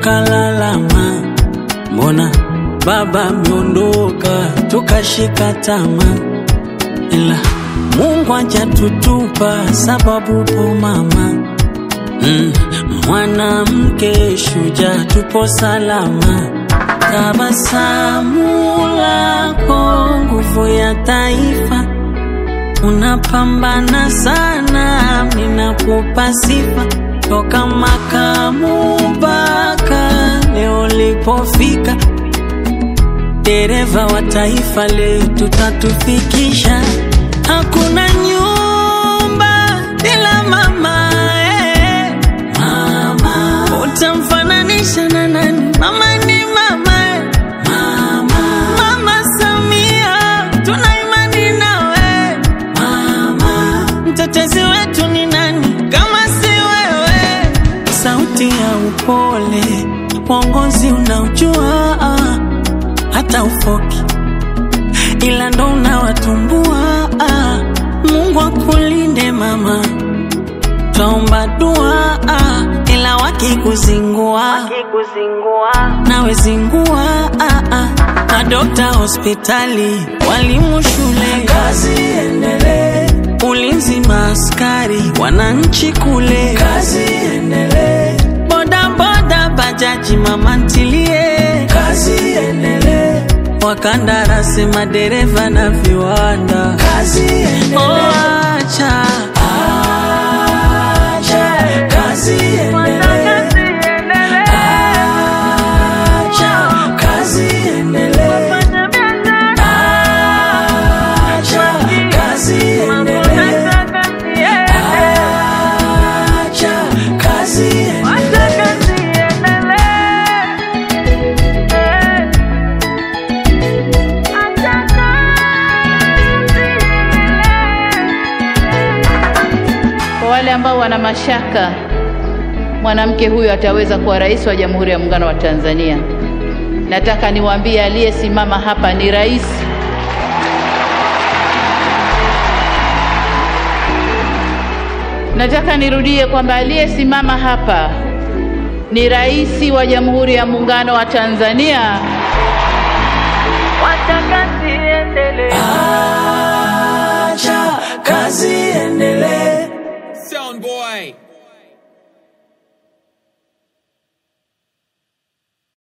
tukalalama, mbona baba ameondoka, tukashika tamaa, ila Mungu hajatutupa sababu po mama mm, mwanamke shujaa, tupo salama. Tabasamu lako nguvu ya taifa, unapambana sana, ninakupa sifa toka makamu mpaka leo lipofika, dereva wa taifa letu tatufikisha. Hakuna nyumba bila mama, eh. Mama utamfananisha na nani? Mama ni mama, eh. Mama, Mama Samia tuna imani nawe mama, mtetezi wetu ni nani kama si wewe? Sauti ya upole, uongozi unaojua ah, hata ufoki ila ndo unawatumbua ah. Mungu akulinde mama, twaomba dua ah, ila wakikuzingua nawe zingua ah, ah. Madokta hospitali, walimu shule, kazi endelee. Ulinzi maaskari, wananchi kule, kazi endelee. Boda boda, bajaji, mama ntilie, kazi endelee. Wakandarasi, madereva na viwanda, kazi endelee. Oh, acha acha kazi endelee. Acha kazi endelee. Acha kazi endelee. Acha kazi endelee. Kwa wale ambao wana mashaka mwanamke huyu ataweza kuwa rais wa Jamhuri ya Muungano wa Tanzania, nataka niwaambie aliyesimama hapa ni rais. Nataka nirudie kwamba aliyesimama hapa ni rais wa Jamhuri ya Muungano wa Tanzania. Acha kazi endelee. Sound boy.